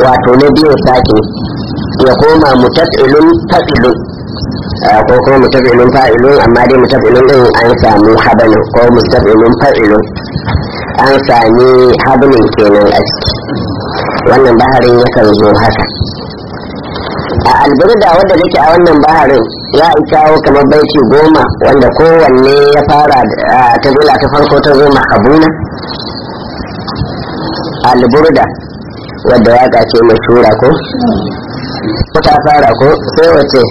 wato na biyu sake ya koma mutafilun fa'ilun ko kuma mutafilun fa'ilun amma dai mutafilun din an samu habanin ko mutafilun fa'ilun an sami habanin kenan a ciki wannan baharin yakan zo haka a alburda wanda take a wannan baharin ya kawo kamar baiti goma wanda kowanne ya fara ta zula ta farko ta zo mahabuna alburda wadda waka ce mashura ko ko ta fara ko sai wace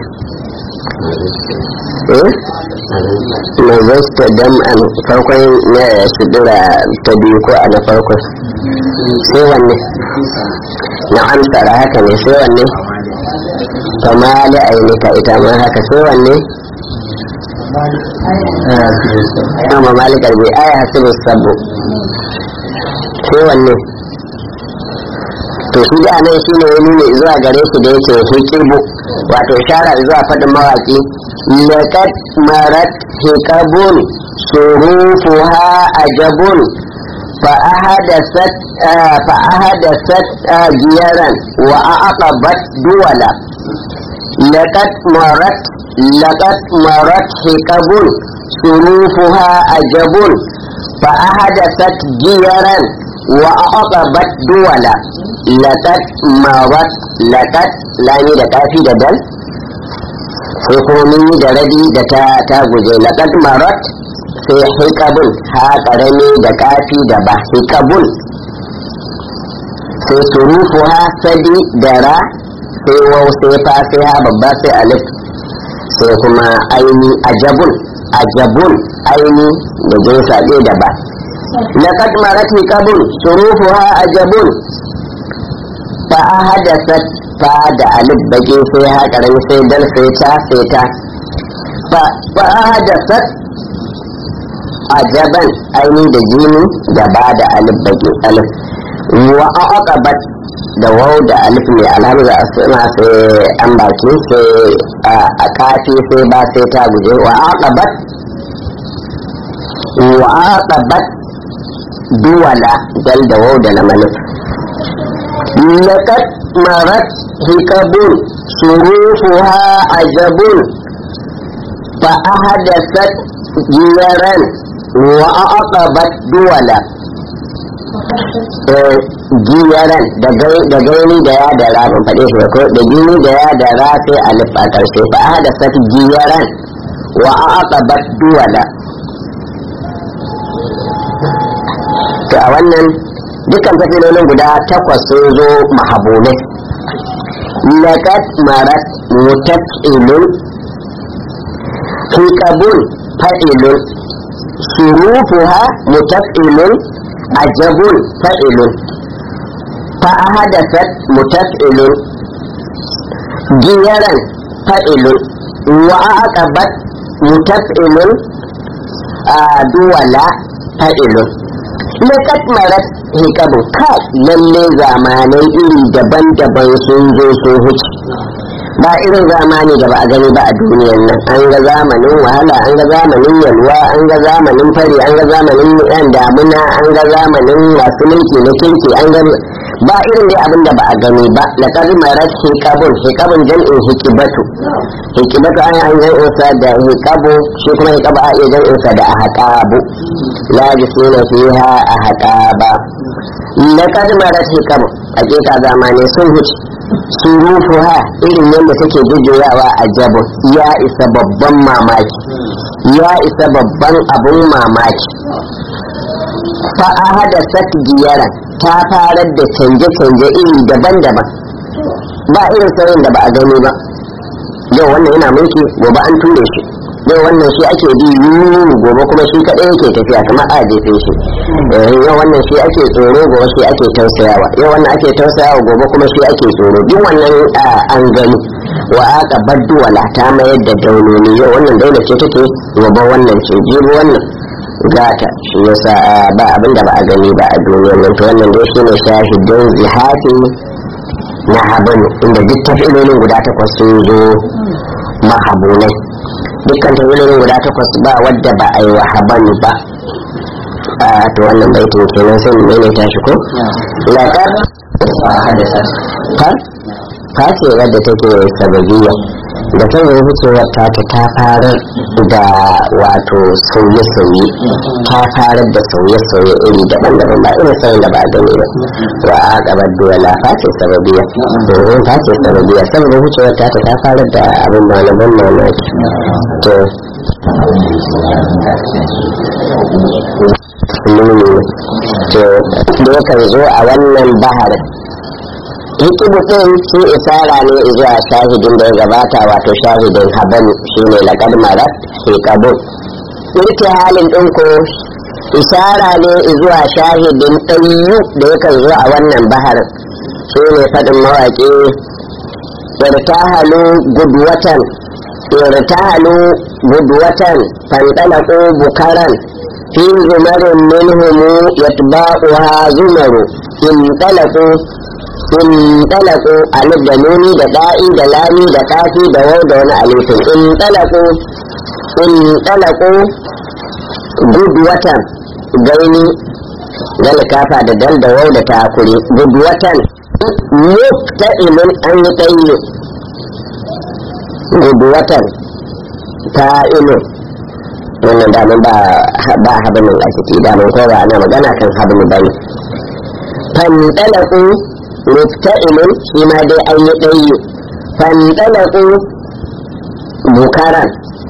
eh mai zasta dam an farkon na shidira ta biyu ko a na farkon sai wanne na amsara haka ne sai wanne kamali ainika ita ma haka sai wanne amma malikar bai aya hasibu sabu sai wanne to shi da nan shi ne wani ne zuwa gare shi da yake hikibu wato shara zuwa faɗin mawaƙi lakat marat hikabun surufuha ajabun fa ahadasat fa ahadasat jiyaran wa aqabat duwala lakat marat lakat marat hikabun surufuha ajabun fa ahadasat jiyaran wa aqabat duwala lakat marat lakat lami da kafi da dal sai kuma mun yi da rabi da ta ta guje lakat marat sai hikabun ha karami da kafi da ba hikabun sai surufu ha sadi da ra sai wau sai fa sai ha babba sai alif sai kuma aini ajabun ajabun aini da jinsa ɗaya da ba لقد مرت قبل شروفها أجب فأحدثت فاد ألف بقي فيها كرم سيدل سيتا سيتا فأحدثت أجبا أيني دجيني دباد ألف بقي ألف وأعقبت da wau da alif mai alamu za a suna sai an baki sai a kafi sai ba sai ta guje wa aqabat wa aqabat duwala dal da wau da lamalif lakat marat hikabun surufuha ajabun fa ahadasat jiyaran wa aqabat duwala giyaran da gaini da ya da ra ban faɗe shi ko da gini da ya da ra sai alif a ƙarshe fa ahadasat giyaran wa aqabat duwala to a wannan dukkan tafilolin guda takwas sun zo mahabulai lakat marat mutafilun hikabun fa'ilun surufuha mutafilun ajabun fa'ilun fa'ahadasat mutafilun giyaran fa'ilun wa'aqabat mutafilun duwala fa'ilun lakat marat hikabu ka lalle zamanai iri daban-daban sun zo sun huce ba irin zamani da ba a gani ba a duniyar nan an ga zamanin wahala an ga zamanin yalwa an ga zamanin fari an ga zamanin yan damuna an ga zamanin masu mulki na kirki an ga ba irin dai abin da ba a gani ba laqad marat hikabun hikabun jam'in hikibatu hikibatu an an yan usa da hikabu shi kuma hikabu a iya jam'in sa da ahqabu la bisuna fiha ahqaba laqad marat hikabu hakika zamane sun huce surufuha irin yadda take jujjuyawa a jabon ya isa babban mamaki ya isa babban abun mamaki fa'aha da sat giyara ta farar da canje-canje iri daban-daban ba irin sauyin da ba a gani ba yau wannan yana mulki gobe an ture shi yau wannan shi ake bi yuru gobe kuma shi kaɗai yake tafiya kamar a jefe shi yau wannan shi ake tsoro gobe shi ake tausayawa yau wannan ake tausayawa gobe kuma shi ake tsoro duk wannan an gani wa aka baddu wala ta mayar da daunoni yau wannan daula ce take gobe wannan ce jibi wannan gata shi yasa ba abin da ba a gani ba a duniyar nan to wannan dai shine shahidin zihafi na habanu inda duk tafilolin guda takwas sun zo mahabunai dukkan tawilolin guda takwas ba wadda ba a yi wa habanu ba a to wannan baitin kenan sai mu maimaita shi ko laqad haddasa har ta ce wadda take sababiyya da kan yi wucewar ta ta ta farar da wato sauye-sauye ta farar da sauye-sauye iri daban-daban ba irin sauyin da ba gani ba wa a gabar duwala ta ce sababiyya domin ta ce sababiyya saboda wucewar ta ta ta farar da abin ma na ban mamaki to to da yakan zo a wannan baharin hikimu ɗin shi isara ne zuwa shahidin da ya gabata wato shahidin habanu shi ne laƙar marat ke kabul irke halin ɗin ko isara ne zuwa shahidin ɗanyu da yakan zo a wannan baharin shi ne faɗin mawaƙi irtahalu gudwatan irtahalu gudwatan fandalaku bukaran fi zumarin minhumu yatba'uha zumaru in talaku in talaku alif da nuni da da'i da lami da kafi da wau da wani alifin in talaku in talaku gudwatan gaini dal kafa da dal da wau da takuri gudwatan mufta'ilun an yi tayyo gudwatan ta'ilun wannan damun ba ba habinin a ciki damun ko ba ana magana kan habinu bane fandalaku mufta'ilun shi ma dai an yi ɗayyu fandalaku bukaran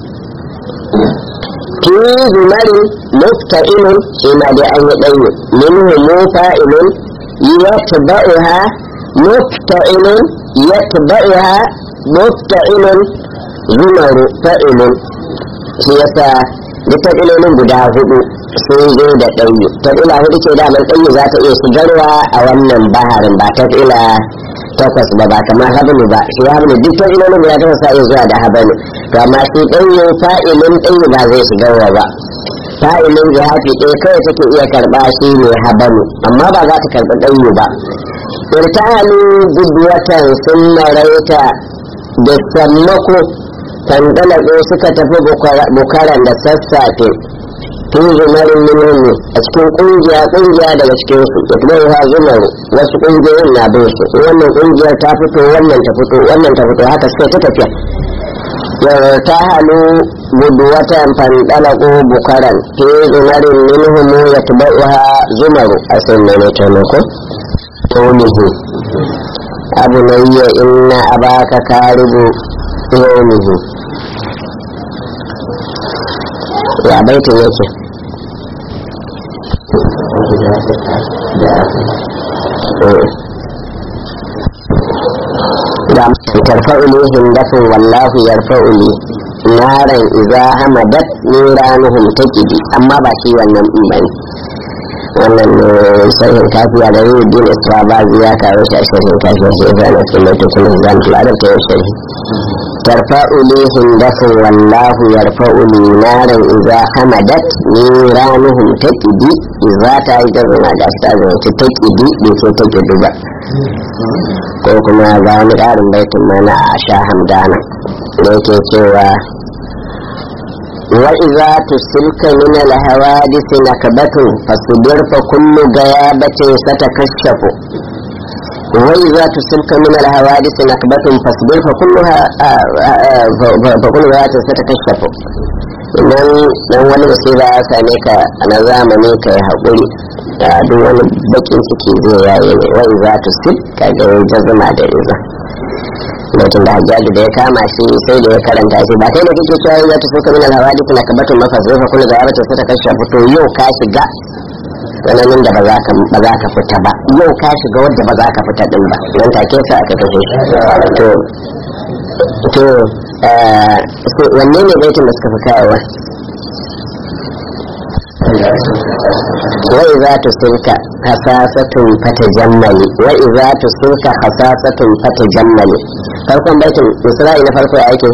fi zumarin mufta'ilun shi ma dai an yi ɗayyu minhu mufa'ilun yatba'uha mufta'ilun yatba'uha mufta'ilun zumaru fa'ilun shi yasa duk ilolin guda hudu sun zo da ɗanyi ta ila hudu ce damar ɗanyi za ta iya shigarwa a wannan baharin ba ta ila takwas ba ba kamar hablu ba shi hablu duk ta ilolin guda takwas sa iya zuwa da hablu to amma shi ɗanyi fa'ilin ɗanyi ba zai shigarwa ba fa'ilin jihafi ɗaya kawai take iya karɓa shi ne hablu amma ba za ta karɓi ɗanyi ba irtahalu gudwatan sun maraita da sammako tangalago suka tafi bukaran da sassafe tun zumarin minhum a cikin kungiya kungiya daga cikin su da kuma ya zumaru wasu kungiyoyin na bin su wannan kungiyar ta fito wannan ta fito wannan ta fito haka suka ta tafiya yau ta halu guduwatan fandalago bukaran fi zumarin minhum ya tubaiha zumaru a sun mai taimako ƙaunihu abu na yi inna abaka karibu yawmihi ya baitin yake da tarfa'u ne hindafin wallahu yarfa'u ne naran iza hamadat niranuhum taqidi amma ba shi wannan din bane wannan sahihin kafiya da yi din istrabazi ya kawo shi a sahihin kafiya sai ya na cikin lokacin da zan tula da ta yi sahihi ترفع لي هندف والله يرفع لي نارا إذا حمدت نيرانهم تكدي إذا تايجر ما جاست تكدي بيسو تكدي با ko kuma ga wani ƙarin baitin mana a sha hamdana da yake cewa wa iza tusilka min alhawadisi nakbatun fasbir fa kullu gayabatin satakashafu وإذا تصبك من الحوادث نكبة فاصبر فكلها فكلها ستكشف idan dan wani basira ya same ka a na zamani ka yi haƙuri da duk wani bakin ciki zai yaye ne wai za ta sip ka ga jazma da iza lokacin da hajjaji da ya kama shi sai da ya karanta shi ba kai da kake cewa za ta suka min alhawadi kuna kabatun mafasir fa kullu da ya bata ta kashe fito yau ka shiga tsananin da ba za ka fita ba yau ka shiga wadda ba za ka fita din ba nan take sa aka kashe to to wanne ne baitin da suka fi kayawa wai za ta sulka hasasatun fata jammali wai za ta sulka hasasatun fata jammali farkon baitin isra'i na farko ya ake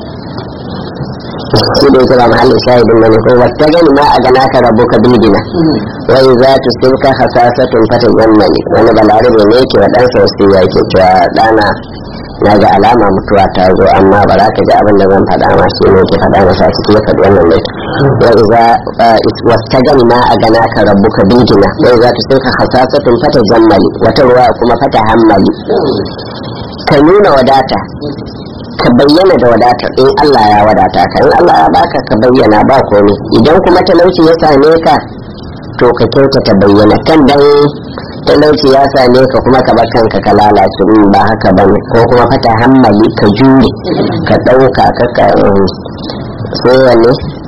shi da yake ba mahallin shahidin bane ko wata gani ma a gana ka rabu ka bilgina wai za ta sulka hasasatun fata jammali wani balarabe ne yake wa ɗansa wasu ya ke cewa ɗana na ga alama mutuwa ta zo amma ba za ka ji abin da zan faɗa ma shi ne ke faɗa masa ciki ya faɗi wannan mai wa iza wastajani ma a gana ka rabbuka bigina wa iza ta sai ka hasasatun fata zammali wata ruwa kuma fata hammali ka nuna wadata ka bayyana da wadatar in Allah ya wadata ka in Allah ya baka ka bayyana ba komai idan kuma talauci ya same ka to ka kyautata bayyana kan dan talauci ya same ka kuma ka bar kanka ka lalace in ba haka ba ne ko kuma fata hammali ka jure ka ɗauka ka ka sai wanne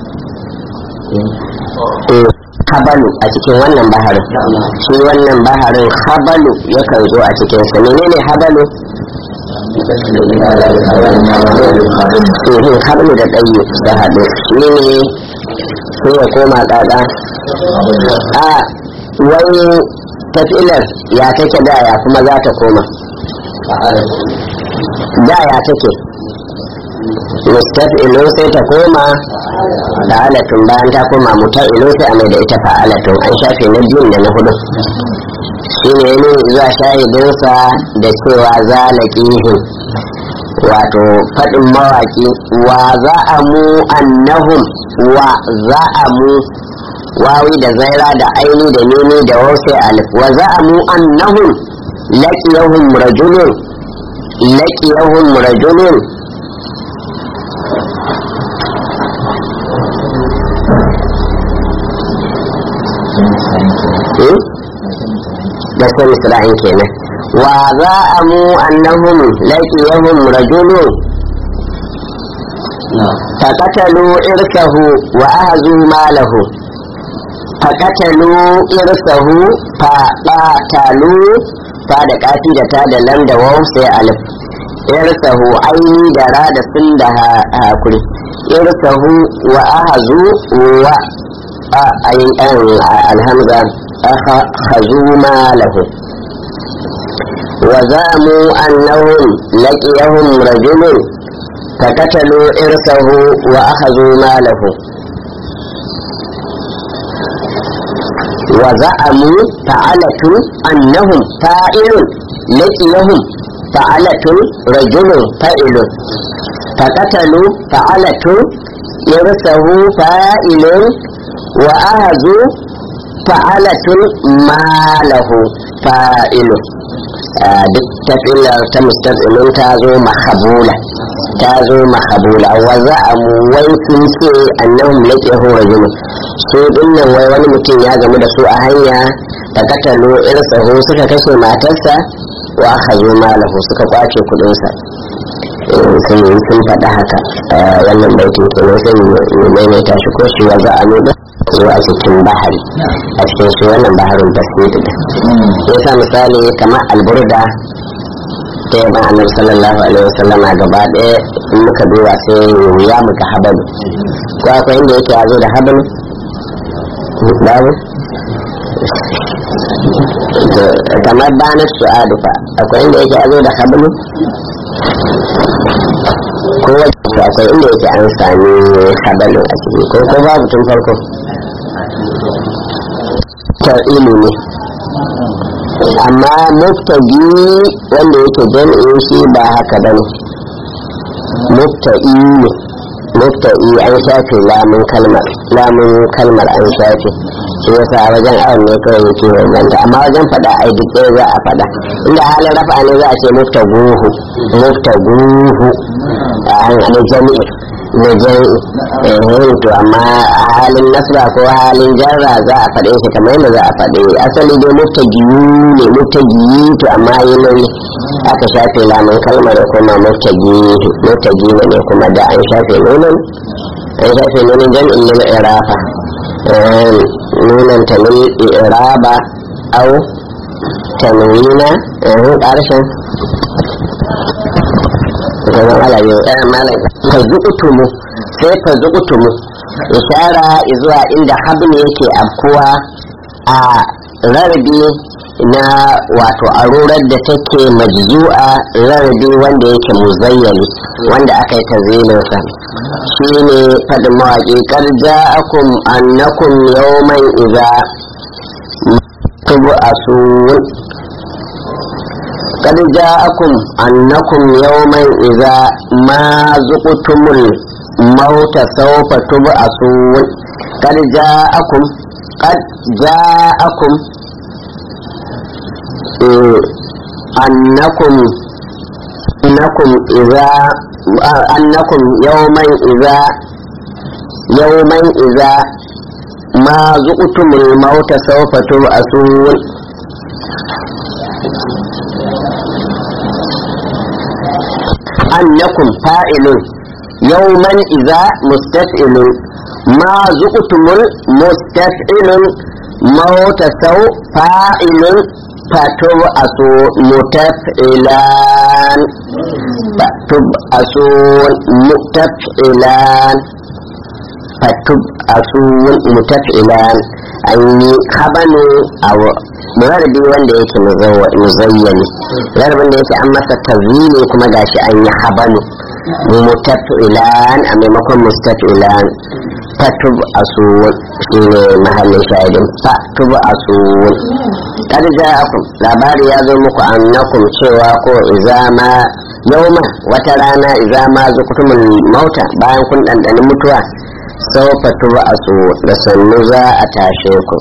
habalu a cikin wannan baharin shi wannan baharin habalu yakan zo a cikin sa menene habalu eh habalu da ɗaye da haɗu shi ne sai ya koma tsada a wani tafilar ya take da ya kuma za ta koma da ya take mustaf'ilu sai ta koma fa'alatun bayan ta koma muta'ilu sai a mai da ita fa'alatun an shafe na biyun da na hudu shi ne ne zuwa shahidinsa da cewa za laƙihin wato faɗin mawaƙi wa za a mu annahum wa za a mu wawi da zaira da aini da nini da wasu alif wa za a mu annahum laƙiyahum rajulun laƙiyahum rajulun da sai misra'in kenan wa za a mu annahum laqiyahum rajulun فقتلوا إرثه وأهزوا ماله فقتلوا إرثه فقتلوا فاد كافي da ta da lam da waw sai alif irsahu aini da ra da sun da hakuri irsahu wa ahazu wa ayin alhamza أخذوا ماله وزعموا أنهم لقيهم رجل فقتلوا إرثه وأخذوا ماله وزعموا فعلة أنهم فاعل لقيهم فعلة رجل فاعل فقتلوا فعلة إرثه فاعل وأخذوا fa'alatun malahu fa'ilu duk tafilar ta mustaqilin ta zo mahabula ta zo mahabula wa za a wai sun ce annahum laqiyahu rajulun su dinnan wai wani mutum ya gamu da su a hanya da katalo irsahu suka kashe matarsa wa akhazu malahu suka kwace kudinsa sun yi sun faɗa haka wannan baitin kenan sai mu maimaita shi ko shi wa za a nuna zuwa cikin bahari a cikin shi wannan baharin basiri da ya sa misali kamar alburda ta yaba annabi sallallahu alaihi wasallam a gaba ɗaya in muka duba sai wuya muka habalu ko akwai inda yake yazo da habalu babu kamar banar su'adu fa akwai inda yake yazo da habalu ko wajen akwai inda yake an sami habalu a ciki ko ko babu tun farko ta'ilu ne amma muftagi wanda yake jam'in shi ba haka bane mufta'i ne mufta'i an shafe lamun kalmar lamun kalmar an shafe shi yasa a wajen awon ne kawai yake bambanta amma wajen faɗa ai duk ɗaya za a faɗa inda halin rafa ne za a ce muftaguhu muftaguhu a hannun jami'i na jami'i to amma a halin nasra ko halin jarra za a faɗe shi kamar yadda za a faɗe asali dai muftagiyu ne muftagiyi to amma yi nauyi aka shafe lamun kalmar kuma muftagi muftagi ne kuma da an shafe nunan an shafe nunan jami'in lil irafa nunan ta lil iraba au tanwina ƙarshen zama malaye ɗaya malam ka zuƙutumu sai ka zuƙutumu ishara zuwa inda hablu yake afkuwa a rarrabe na wato arurar da take majzu'a rarrabe wanda yake muzayyali wanda aka yi tazilinsa shi ne faɗin mawaƙi ƙarja akum annakum yawman iza tubu asun قد جاءكم أنكم يوما إذا ما زقتم الموت سوف تبعثون kad ja'akum kad ja'akum annakum annakum idza annakum yawman idza yawman idza ma zuqtumul mauta sawfa tub'asun أنكم فاعل يوما إذا مستفعل ما زقتم المستفعل موت سو فاعل فتبعث متفعلان فتبعثون متفعلان فتبعثون متفعلان أي خبنوا أو rarrabe wanda yake muzayyani rarrabin da yake an masa tazini kuma gashi an yi habanu mutafilan a maimakon mustafilan fatub asu shi ne mahallin shahidin fatub asu kad ja'akum labari ya zo muku annakum cewa ko izama yauma wata rana izama zukutumul mauta bayan kun ɗanɗani mutuwa sau fatub asu da sannu za a tashe ku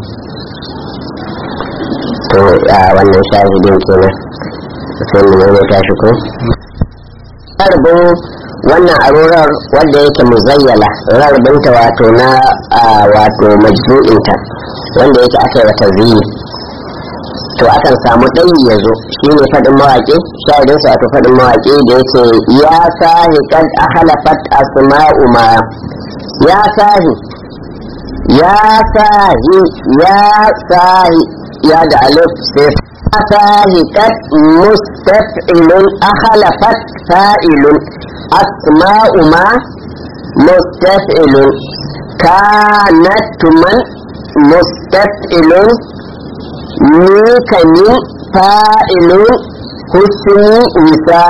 to a wannan shahidin kenan sai mu ne tashi ko rarbin wannan arorar wanda yake muzayyala rarbinta wato na wato majzu'inta wanda yake aka yi wata ziyi to akan samu ɗayi ya zo shi ne faɗin mawaƙi shahidinsa wato faɗin mawaƙi da yake ya sahi kad halafat asma'u ma ya sahi ya sahi ya sahi ya da alif sai fahikat mustaf'ilun akhalafat fa'ilun asma'u ma mustaf'ilun kanat man mustaf'ilun mikanin fa'ilun husni wisa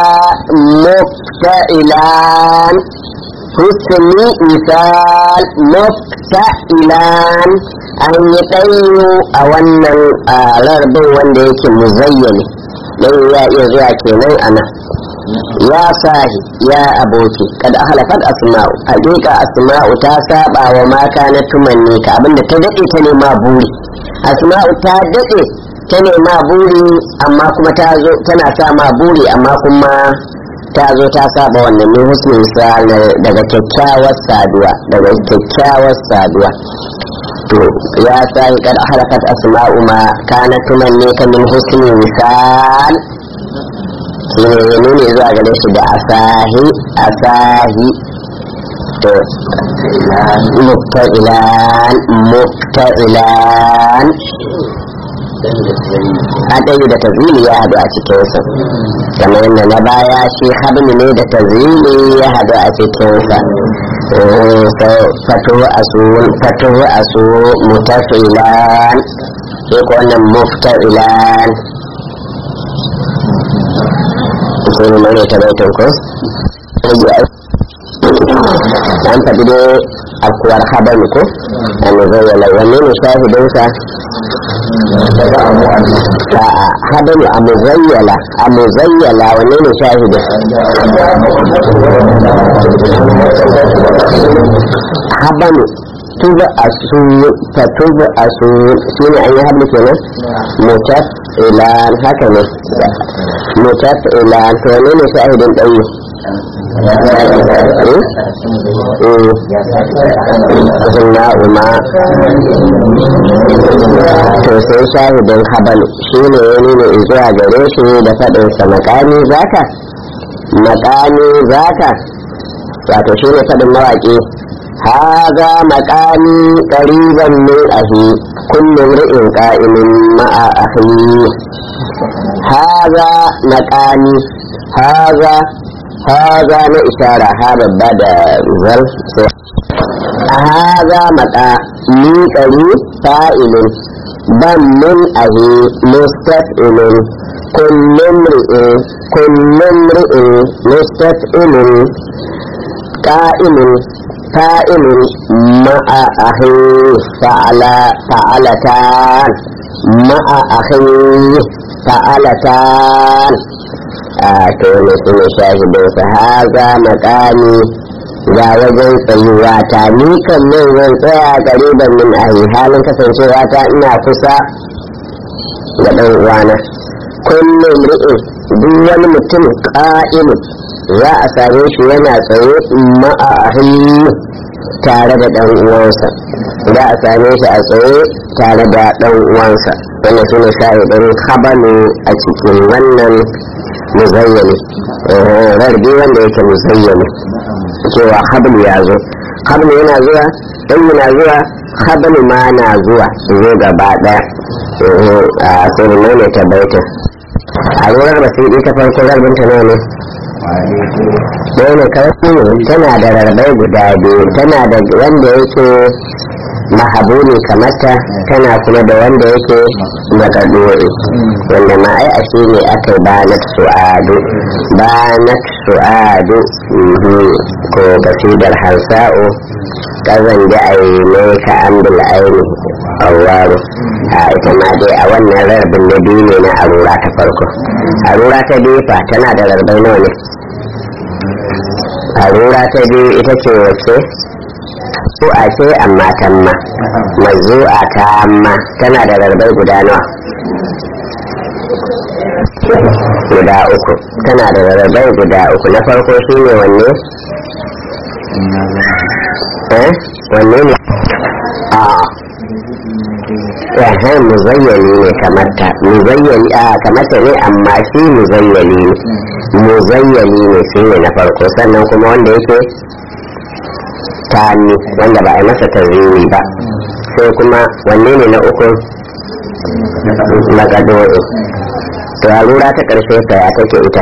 mufta'ilan husni misal mufta'ilan an yi ɗayo a wannan rarbin wanda yake muzayyani ɗayo ya iya zuwa kenan ana ya sahi ya aboki kada halafat asma'u hakika asma'u ta saba wa maka na tumanni ka abinda ta daɗe ta nema buri asma'u ta daɗe ta nema buri amma kuma ta zo tana sa ma buri amma kuma ta zo ta saba wannan min husnin sa daga kyakkyawar saduwa daga kyakkyawar saduwa to ya sai kad halakat asma'u ma kana tuman ne ka min husnin misal shine ya nuni zuwa gare shi da asahi asahi to mufta'ilan mufta'ilan adayi da tazili ya hadu a cikinsa kamar yadda na baya shi habni ne da tazili ya hadu a cikinsa fatuhu asu fatuhu asu mutafilan sai ko wannan mufta'ilan sai ne mai ta baitin ko an faɗi dai akuwar habani ko a muzayyala wanne ne shahidinsa habani a muzayyala a muzayyala wanne ne shahidin habani tuba a su ta tuba a su shi ne an yi habli kenan mutaf ilan haka ne mutaf ilan to wanne ne shahidin ɗauyi sunna uma to sai shahidin habalu shi ne ya nuna zuwa gare shi da faɗinsa makami zaka makami zaka wato shi ne faɗin mawaƙi haza makami ƙariban min ahi kullum ri'in ƙa'imin ma'a ahi haza makami haza haza na ishara ha babba da zal haza maka ni ƙari fa'ilun ban min ahi mustaf'ilun kullum ri'in kullum ri'in mustaf'ilun qa'imun fa'ilun ma'a ahi fa'ala fa'alatan ma'a ahi fa'alatan a to ne su ne shahidinsa haza makami ga wajen tsayuwa ta ni kan nan zan tsaya ƙariban min ahi halin kasancewa ta ina kusa da ɗan uwana kullum ri'in duk wani mutum ƙa'imu za a same shi yana tsaye ma'ahi tare da ɗan uwansa za a same shi a tsaye tare da ɗan uwansa wannan shi ne shahidin habalu a cikin wannan muzayyani rarbi wanda yake muzayyani cewa hablu ya zo hablu yana zuwa ɗan yana zuwa hablu ma na zuwa zo gaba ɗaya a sai ne ta baitin a rurar basiri ta farko rarbinta ne ne ɗaya ne karfi tana da rarrabai guda biyu tana da wanda yake mahabuni kamata tana kuma da wanda yake makadori wanda ma ai a shi ne aka yi banat su'adu banat su'adu ko kasidar hansa'u kazan da a yi ne ka ambul aini awaru a ita ma dai a wannan rarbin na biyu ne na arura ta farko arura ta biyu fa tana da rarrabai nawa ne arura ta biyu ita ce wace a ce amma tamma mazu'a ta amma tana da rarrabai guda nawa guda uku tana da rarrabai guda uku na farko shi ne wanne eh wanne ne a yahan muzayyani ne kamata muzayyani a kamata ne amma shi muzayyani ne muzayyani ne shi ne na farko sannan kuma wanda yake tani wanda ba a yi masa tarziwi ba sai kuma wanne ne na uku magadori to a lura ta ƙarshe ta ya take ita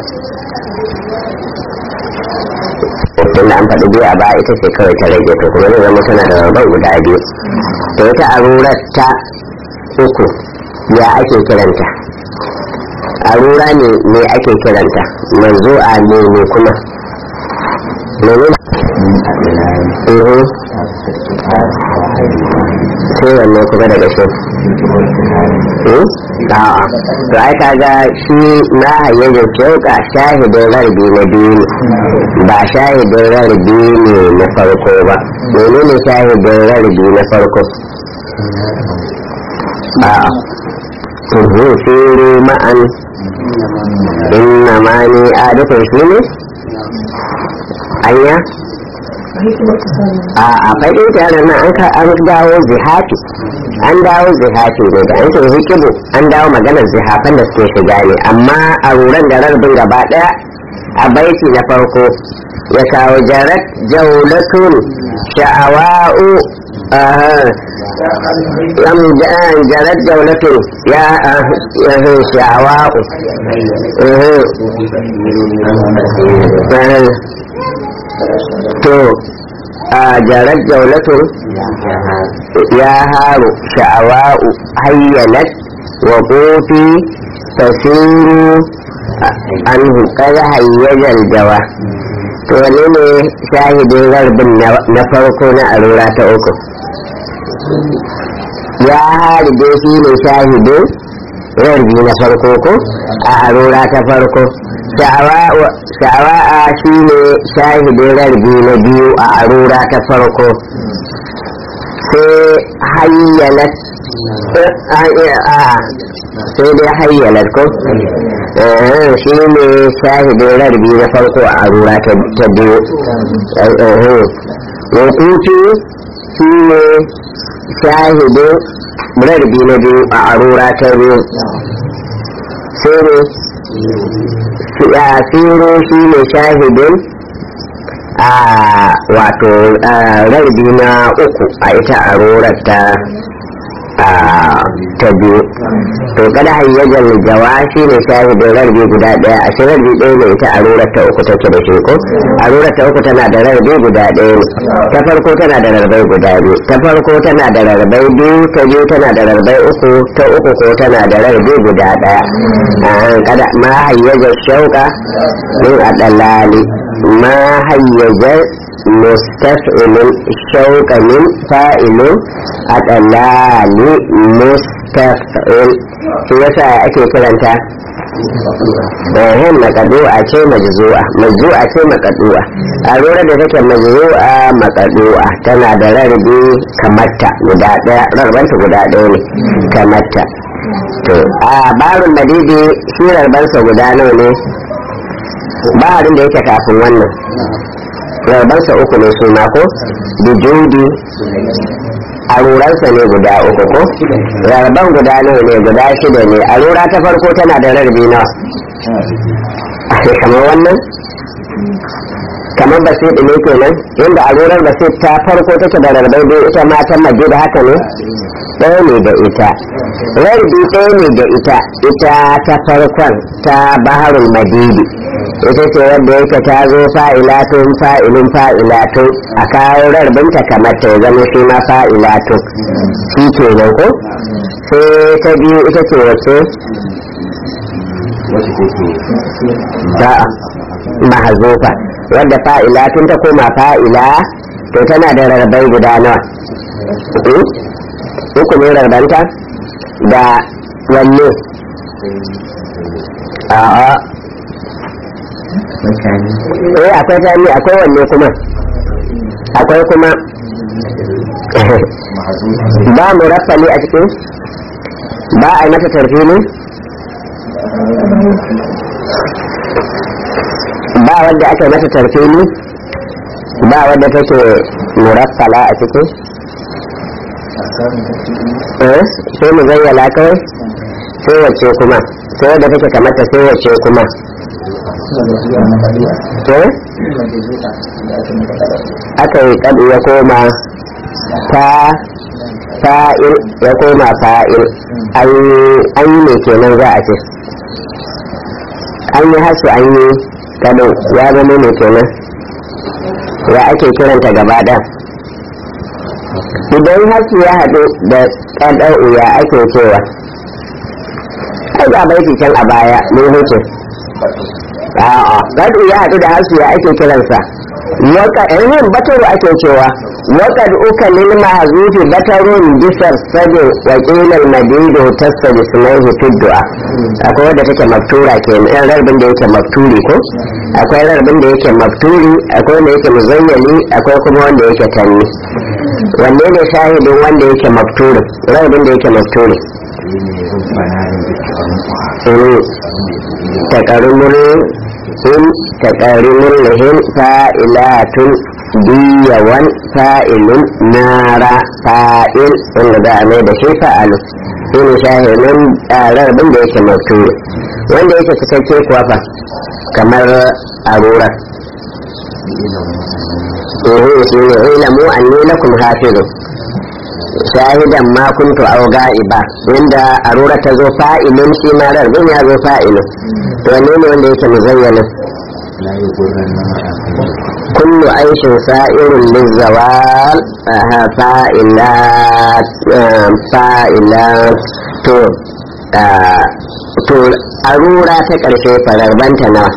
tun da an faɗi biyu a ba ita ce kawai ta rage to kuma zai zama tana da rabon guda biyu to ita a rurar ta uku ya ake kiranta a rura ne ne ake kiranta manzo a ne ne kuma mene ne sai wanne kuma daga shi a'a to ai kaga shi na hayyaje shauka shahidin rarbi na biyu ne ba shahidin rarbi ne na farko ba menene shahidin rarbi na farko a'a tuhu shiru ma'an inna ma ni adafin shi ne anya a faɗin tare nan an ka an dawo zihafi an dawo zihafi ne da an ce hikibu an dawo maganar zihafan da suke shiga ne amma a ruran da rarbin gaba ɗaya a baiti na farko ya kawo jarat jaulatun sha'awa'u lam jarat jaulatun ya sha'awa'u to a jarar jaulatun ya haru sha'awa'u hayyanat wa kofi tasiru an hukar hayyajar jawa to wane ne shahidin rarbin na farko na arura ta uku ya hari dai shi ne shahidin rarbi na farko ko a arura ta farko sha'awa'a shi ne shahidin rarbi na biyu a arura ta farko sai hayyalat sai dai hayyalat ko shi ne shahidin rarbi na farko a arura ta biyu wakutu shi ne shahidin rarbi na biyu a arura ta biyu sai ne yasiru shi ne shahidin a wato rarbi na uku a ita a rorar ta ta biyu to kada hayyajar jawa shi ne shahidin rarbi guda daya a shi rarbi ɗaya ne ita a rorar ta uku take da shi ko a rorar ta uku tana da rarbi guda ɗaya ne ta farko tana da rarbai guda biyu ta farko tana da rarbai biyu ta biyu tana da rarbai uku ta uku ko tana da rarbi guda ɗaya kada ma hayyajar shauka min adalali ma hayyajar mustaf'ilun shauka min fa'ilun adalali mustaf'il shi yasa ake kiranta ehem makadu'a ce majzu'a majzu'a ce makadu'a a lura da take majzu'a makadu'a tana da rarrabe kamarta guda daya rarbanta guda daya ne kamarta to a barun madidi shi rarbansa guda nawa ne ba abin da yake kafin wannan rarbansa uku ne su ko bijudi a ruransa ne guda uku ko rarban guda nawa ne guda shida ne a rura ta farko tana da rarrabe nawa kamar wannan kamar basit ne kenan inda a rurar basit ta farko take da rarrabai dai ita ma ta maje da haka ne ɗaya ne da ita rarrabi ɗaya ne da ita ita ta farkon ta baharul madidi ita ce wadda yake ta zo fa'ilatun fa'ilun fa'ilatun a kawo rarbinta kamar ta zama shi ma fa'ilatun shi ke nan ko sai ta biyu ita ce wace ta mahazofa wadda fa'ilatun ta koma fa'ila to tana da rarrabai guda nawa uku ne rarbanta da wanne a'a eh akwai jami akwai wanne kuma akwai kuma ba mu rafali a cikin ba a yi mata tarfini ba wadda aka yi mata tarfini ba wadda take muraffala a cikin eh sai mu zayyala kawai sai wacce kuma sai wadda take kamata sai wacce kuma aka yi kadu ya koma ta fa'il ya koma fa'il an yi mai kenan za a ce an yi hasu an yi kadu ya zama mai kenan ya ake kiranta gaba ɗan idan hasu ya haɗu da ƙadau ya ake cewa ai ga baiti can a baya mun huce a'a gado ya haɗu da hasu ya ake kiransa waka ehin bataru ake cewa waka uka lil mahzufi batarun bisar sabi wa qilal madidu tasbi sunaihi tuddu'a akwai wadda take maftura ke yan rarbin da yake mafturi ko akwai rarbin da yake mafturi akwai wanda yake muzayyali akwai kuma wanda yake tanni wanne ne shahidin wanda yake mafturi rarbin da yake mafturi takarumur in takarumur lahin fa'ilatun biyawan fa'ilun nara fa'il wanda za a mai da shi fa'alu shi ne shahinin rarbin da yake mafturi wanda yake cikakke kuwa fa kamar arura ehe shi ne ilamu anni lakum hafizun shahidan ma kuntu aw ga'iba wanda arura ta zo fa'ilun shi ma rarbin ya zo fa'ilun wanne ne wanda yake muzayyana kullu aishin sa'irun lizawal fa'ilat fa'ilat to to arura ta karshe fararbanta nawa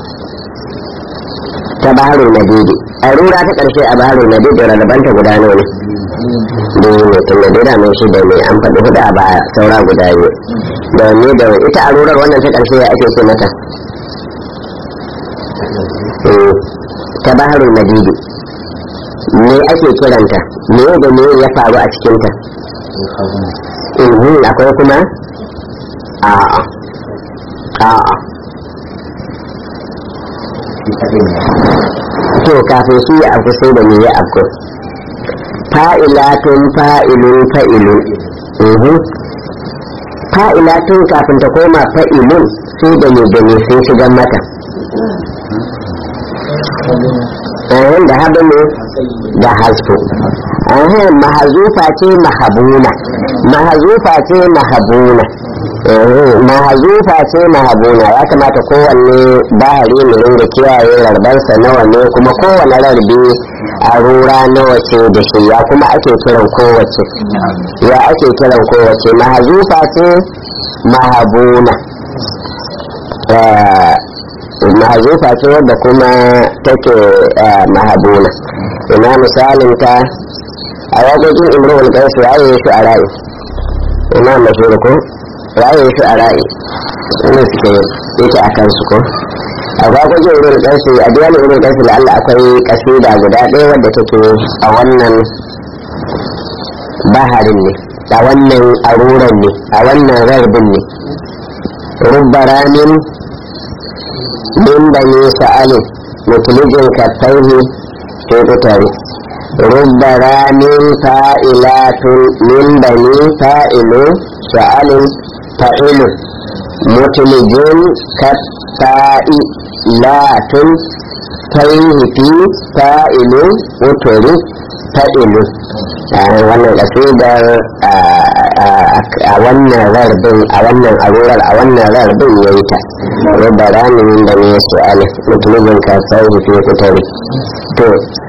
ta baharul madidi arura ta karshe a baharul madidi rarbanta guda nawa ne da yi mai tun da dai mai shi da mai an faɗi hudu a baya saura guda biyu da wanne da ita arurar wannan ta ƙarshe ya ake ce mata ta baharul madidi me ake kiranta me da me ya faru a cikinta in akwai kuma a'a a'a to kafin shi ya afku sai da me ya afku fa'ilatun fa'ilun fa'ilun fa'ilatun kafin ta koma fa'ilun sai da ne da ne sun shiga mata ayan da haɗu ne da hasfu ayan mahazufa ce mahabuna mahazufa ce mahabuna mahazufa ce mahabuna ya kamata kowanne bahari mu ringa kiyaye rarbansa nawa ne kuma kowane rarbe a rura nawa ce da shi ya kuma ake kiran kowace ya ake kiran kowace mahazufa ce mahabuna mahazufa ce wadda kuma take mahabuna ina misalin ta a wajen imrul gaisu ya yi shi a rayu ina mashirku raye shi a raye ne suke yake a kansu ko a gwagwaje irin ƙarfi a duwani irin ƙarfi da Allah akwai kasida guda ɗaya wadda take a wannan baharin ne a wannan aruran ne a wannan rarbin ne rubbaramin min bani sa'alin mutulijin kattaihi sai kutare rubbaramin fa'ilatun min bani fa'ilun sa'alin fa'ilun mutulijin katta'ilatun taihi fi fa'ilun wuturi fa'ilun wannan kasidar a wannan rarbin a wannan arurar a wannan rarbin ya yi ta rubba ramin da ne su alif mutumin kasar da fiye kutare to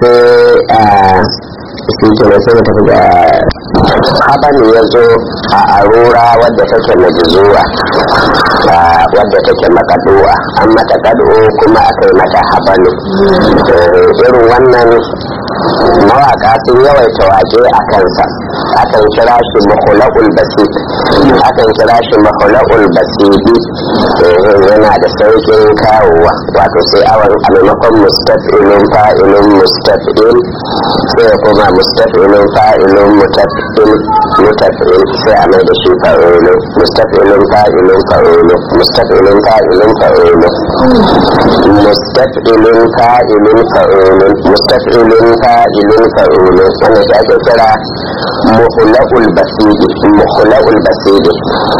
sai shi ke nan sai tafi da haban ya zo a arura wadda take majizuwa wadda take makaduwa an mata kadu kuma aka yi mata habanu irin wannan mawaka sun yawaita wake a kansa akan kira shi mahula'ul basit akan kira shi mahula'ul basidi yana da saukin kawowa wato sai awon a maimakon mustafilun fa'ilun mustafil sai kuma mustafilun fa'ilun mutafil mutafil sai a mai da shi fa'ilun mustafilun fa'ilun fa'ilun mustafilun fa'ilun fa'ilun mustafilun fa'ilun fa'ilun mustafilun fa'ilun fa'ilun wannan shi ake kira muhlaqul basidi muhlaqul basidi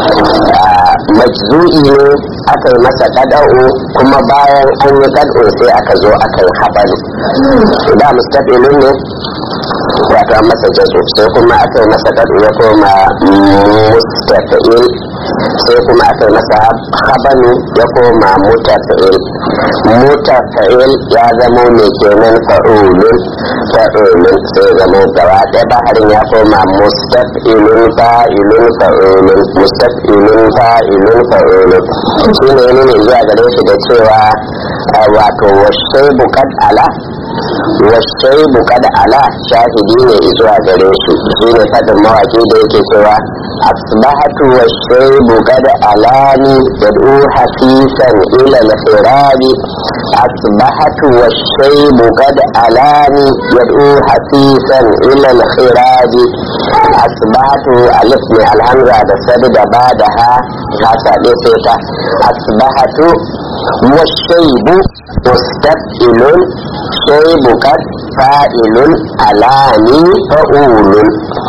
majzu'i ne aka yi masa kada'u kuma bayan an yi kad'u sai aka zo aka yi habalu da mustafilun ne wato an masa jazo sai kuma aka yi masa kad'u ya koma mustafil sai kuma aka yi masa habalu ya koma mutafil mutafil ya zama mai kenan fa'ulun fa'ulun sai zama gaba ɗaya baharin ya koma mustafilun fa'ilun fa'ulun mustafilun fa'ilun fa'ulun shi ne ne zuwa gare shi da cewa wato washe bukad ala washe bukad ala shahidi ne zuwa gare shi shi ne fadin mawaki da yake cewa asbahatu washe bukad alani yad'u hafisan ila al-firabi asbahatu washe bukad alani yad'u hafisan ila al-firabi asbahatu alif ne alhamza da sadu da ba da ha ha sabe sai ta asbahatu washaibu mustaqilun shaibu kad fa'ilun alani fa'ulun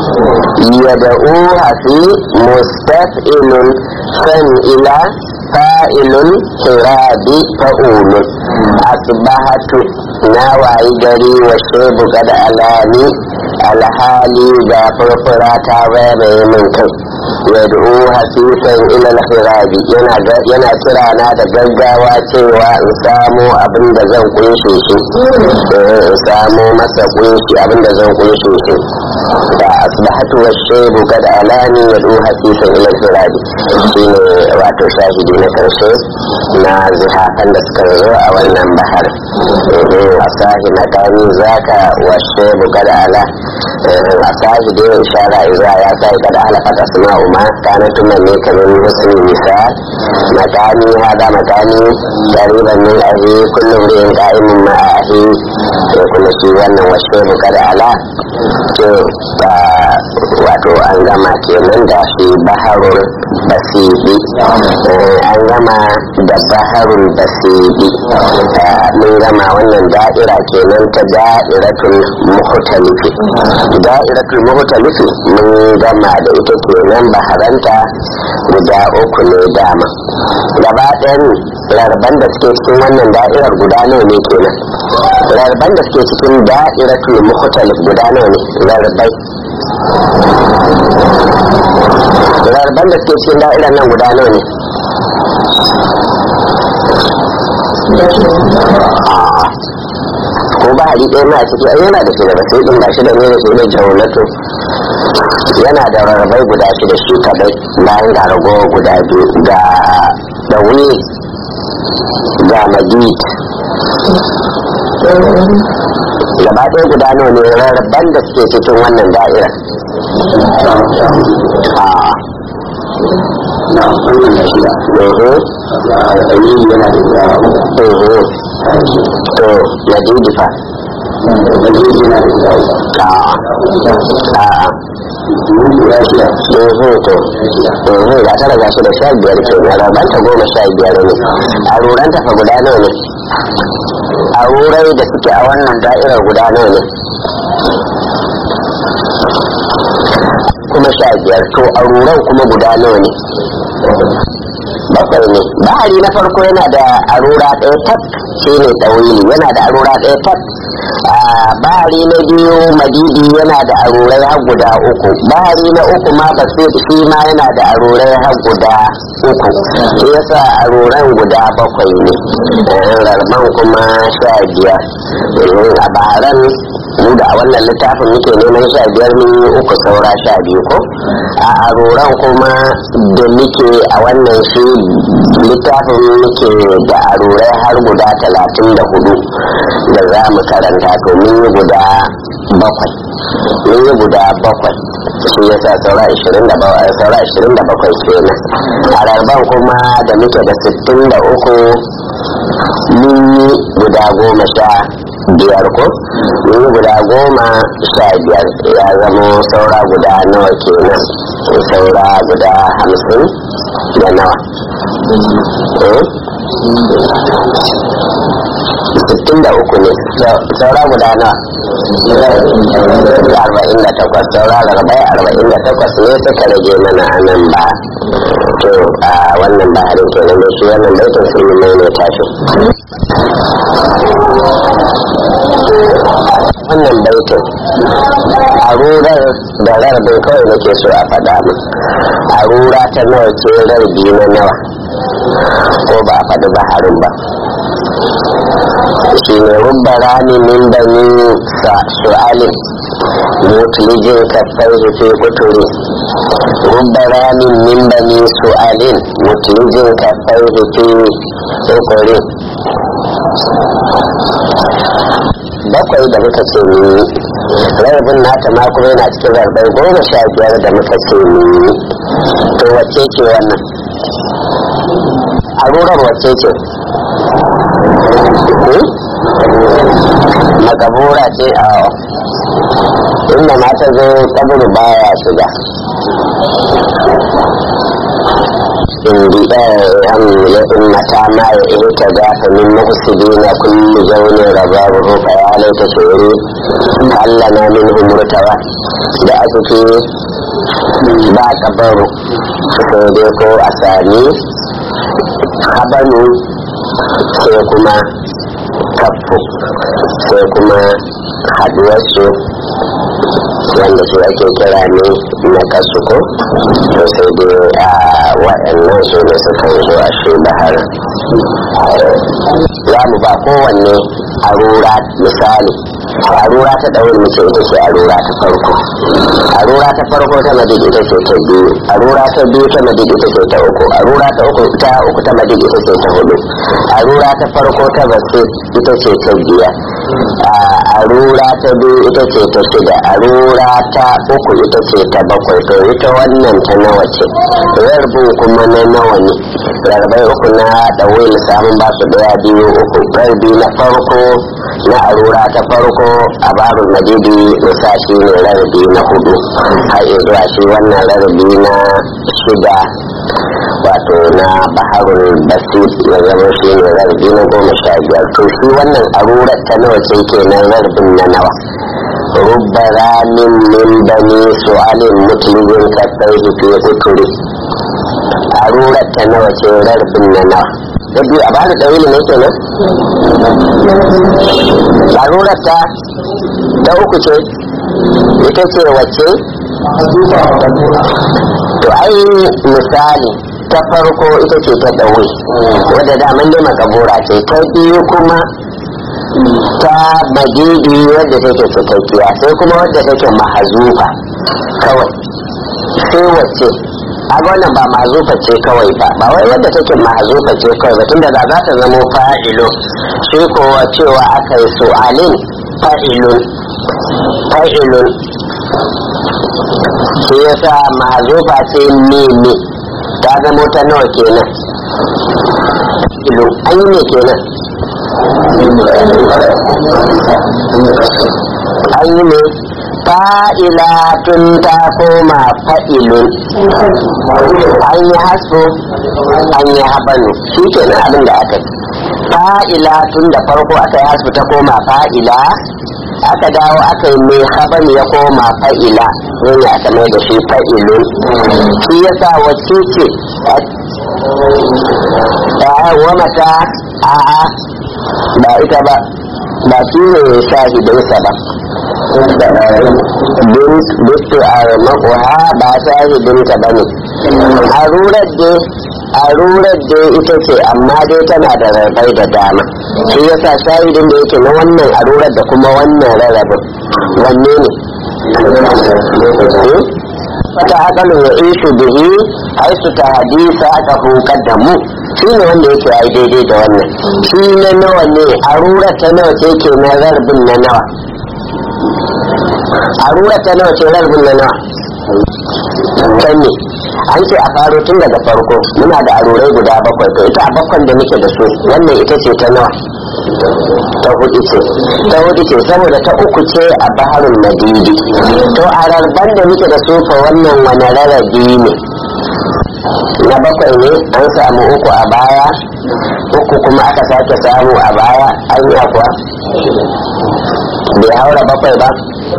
yad'u hafi mustaqilun san ila fa'ilun hirabi fa'ulun asbahatu na wayi gari wa shaibu kad alani alhali ga furfura ta bayyana min kai yad'u hasisan ila al-khirabi yana yana kira na da gaggawa cewa in samu abin da zan kunshe shi in samu masa kunshi abin da zan kunshe shi da asbahatu wash-shaybu kad alani yad'u hasisan ila al-khirabi shine wato shahidi na karshe na zihafan da suka zo a wannan bahar asahi na kani zaka wash-shaybu kad ala asahi da ishara iza ya sai kad halafat asma'u ma kana tumanni kamar husni misal makani hada makani qariban min ahi kullu imrin qa'imun ma ahi to kuma shi wannan wasu kad ala to wato an gama kenan da shi baharul basidi an gama da baharul basidi mun gama wannan da'ira kenan ta da'iratul muhtalifi da'iratul muhtalifi mun gama da ita kenan baharanta guda uku ne dama gaba ɗayan rarban da suke cikin wannan da'irar guda nawa ne kenan rarban da suke cikin da'iratul mukhtalif guda nawa ne rarbai rarban da suke cikin da'irar nan guda nawa ne ko ba hali ɗaya na ciki ai yana da shi da sai ɗin gashi da ne da shi ne jawlato yana da rarrabai guda shida shi kadai bayan ga ragowar guda biyu ga dawi ga majid gaba ɗaya guda nawa ne rarraban da suke cikin wannan da'ira na wannan da shida Oho, a dalili yana da guda uku oho. To, madidi fa. dalili yana da guda uku A'a, a'a. mun guda shida Oho to. Oho, ga tara ga su da sha biyar ke na rabanta goma sha biyar ne. A ruranta fa guda nawa ne? A rurai da suke a wannan da'irar guda nawa ne? Kuma sha biyar. To, a ruran kuma guda nawa ne? bakwai ne bahari na farko yana da arura ɗaya tak shi ne tsawili yana da arura ɗaya tak bahari na biyu madidi yana da arurai har guda uku bahari na uku ma basit shi ma yana da arurai har guda uku shi yasa aruran guda bakwai ne rarman kuma sha biyar a baharan mu da a wannan littafin muke neman sha biyar mun yi uku saura sha biyu ko a aruran kuma da muke a wannan shi littafin muke da arurai har guda talatin da hudu da za mu karanta to mun yi guda bakwai mun yi guda bakwai shi ya sa saura ashirin da bakwai saura ashirin da bakwai kenan a rarban kuma da muke da sittin da uku mun yi guda goma sha biyar ko mun yi guda goma sha biyar ya zama saura guda nawa kenan saura guda hamsin da nawa sittin da uku ne saura guda nawa arba'in da takwas saura arba'in arba'in da takwas ne suka rage mana a nan ba to a wannan baharin kenan da shi wannan baitin sun yi mai ne tashi wannan baitin a rurar da rarbin kawai nake so a faɗa min a rura ta nawa ce rarbi na nawa ko ba a faɗi baharin ba shi ne rubba rani min bani sa su'alin mutlijin kafai fi kuturi rubba rani min bani su'alin mutlijin kafai fi kuturi bakwai da muka ce ni rarrabin nata ma kuma yana cikin rarrabai goma sha biyar da muka ce ni to wacce ce wannan a rurar wacce ce makabura ce a inda mata zo kaburu baya shiga indi ya ummata ma ya ihta da fa min muhsidina kullu zawni rabahu fa ya laita shuri allana minhum murtawa da asuke ba kabaru sai dai ko a sami habanu sai kuma kafu sai kuma haduwarsu wanda su ake kira ne na kasu ko to sai dai a waɗannan su ne suka zo a shi bahar za mu ba kowanne arura misali arura ta ɗaurin mace ita ce arura ta farko arura ta farko ta madid ita ce ta biyu arura ta biyu ta madid ita ce ta uku arura ta uku ta uku ta madid ita ce ta hudu arura ta farko ta basit ita ce ta biyar arura ta biyu ita ce ta shida arura ta uku ita ce ta bakwai to ita wannan ta nawa ce rarbin kuma na nawa ne rarbai uku na ɗauyin samun ba su ɗaya biyu uku rarbi na farko na arura ta farko a babu madidi musa shi ne rarbi na hudu har zuwa shi wannan rarbi na shida wato na baharul basit ya zama shi ne rarbi na goma sha biyar to shi wannan arurar ta nawa ce kenan rarbin na nawa rubba ramin min bani su'alin mutlibin kasar fi uturi arurar ta nawa ce rarbin na nawa da biyu a bada ɗauri ne kenan arurar ta ta uku ce ita ce wacce to ai misali ta farko ita ce ta ɗauri wadda daman dai makabura ce ta biyu kuma ta madidi wadda take cikakkiya sai kuma wadda take mahazufa kawai sai wacce a wannan ba mahazufa ce kawai ba ba wai wadda take mahazufa ce kawai ba tunda da za ta zamo fa'ilo shi kowa cewa aka yi su'alin fa'ilun fa'ilun shi yasa mahazufa ce mimi ta ta zamo ta nawa kenan ilu an yi ne kenan an yi ne fa'ilatun ta koma fa'ilun an yi hasko an yi habanu shi kenan abin da aka yi fa'ilatun da farko aka yi hasko ta koma fa'ila aka dawo aka yi mai haban ya koma fa'ila ne aka mai da shi fa'ilun shi yasa wacce ce wa mata a'a ba ita ba ba shi ne shahidinsa ba bistu a makuha ba shahidinta ba ne a rurar da a rurar da ita ce amma dai tana da rarrabai da dama shi yasa shahidin da yake na wannan a rurar da kuma wannan rarrabin wanne ne wata akalin ya ishu bihi haisu ta hadisa aka hukar da mu shi ne wanda yake ya yi daidai da wannan shi na nawa ne a rurar ta nawa ce ke na rarbin na nawa a rurar ta nawa ce rarbin na nawa can ne an ce a faro tun daga farko muna da arurai guda bakwai to ita a bakwan da muke da su wannan ita ce ta nawa ta hudu ce ta hudu ce saboda ta uku ce a baharul madidi to a rarban da muke da su fa wannan wani rarrabi ne na bakwai ne an samu uku a baya uku kuma aka sake samu a baya an yi kuwa bai haura bakwai ba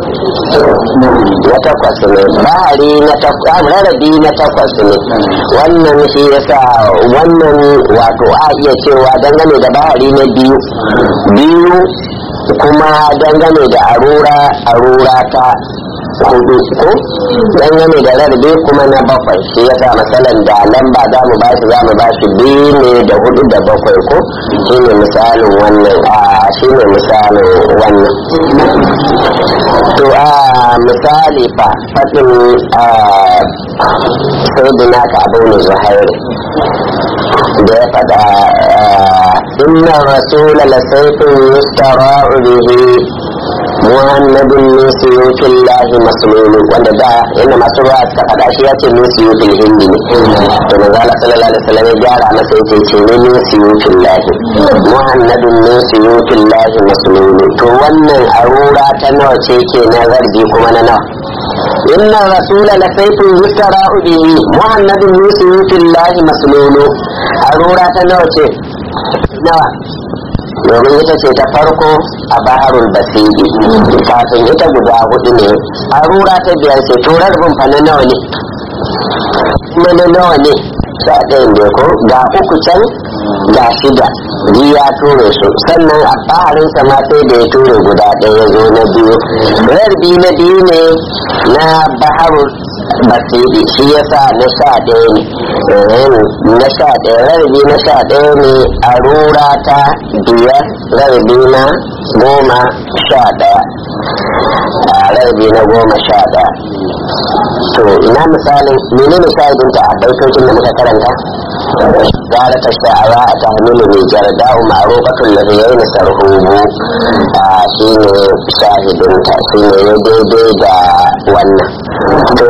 na takwas ne bahari na takwas rarrabi na takwas ne wannan shi yasa wannan wato a iya cewa dangane da bahari na biyu biyu kuma dangane da arura arura ta hudu ko dangane da rarrabe kuma na bakwai shi yasa masalan da lamba za mu bashi za mu bashi biyu ne da hudu da bakwai ko shi ne misalin wannan a shi ne misalin wannan to a misali fa faɗin sayyidina ka abu ne zuhairi da ya faɗa inna rasula la sayfin yustara'u bihi muhammadun min suyutin lahi masululu wanda da yana masu ruwa suka faɗa shi ya ce min suyutin hindi ne to manzo Allah sallallahu alaihi wasallam ya gyara masa yace ce ne min suyutin lahi muhammadun min suyutin lahi masululu to wannan arura ta nawa ce ke na zargi kuma na nawa inna rasula la sayfun yustara'u bihi muhammadun min suyutin lahi masululu arura ta nawa ce nawa domin ita ce ta farko a baharul basiri kafin ita guda hudu ne a rura ta biyar ce turar fa na nawa ne kuma na nawa ne sha ɗayan ne ko ga uku can ga shida biyu ya ture su sannan a baharin ma sai da ya ture guda ɗaya ya zo na biyu rarbi na biyu ne na baharul basiri shi yasa na sha ɗaya ne na sha ɗaya rarrabi na sha ɗaya ne a rura ta biyar rarrabi na goma sha ɗaya a rarrabi na goma sha ɗaya to ina misalin mene misalin ta a baitocin da muka karanta gara ta sha'awa a tahmilu mai jarda ma'arufatun lafiyar na sarhubu a shi ne shahidinta shi ne ya daidai da wannan to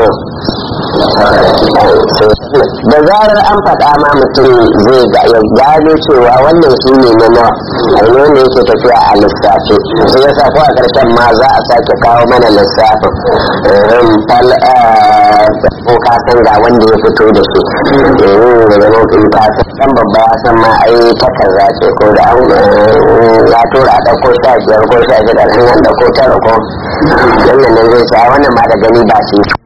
da zarar an faɗa ma mutum zai ga ya gano cewa wannan shi ne na nawa ainihin wanda yake tafiya a lissafi sai ya sa ko a ƙarshen ma za a sake kawo mana lissafin ko ka san ga wanda ya fito da shi da zama in ka san dan babba ya san ma ai ta kaza ce ko da an ya tura a ɗauko sha biyar ko sha shida an ɗauko tara ko wannan ne zai sa wannan ma da gani ba shi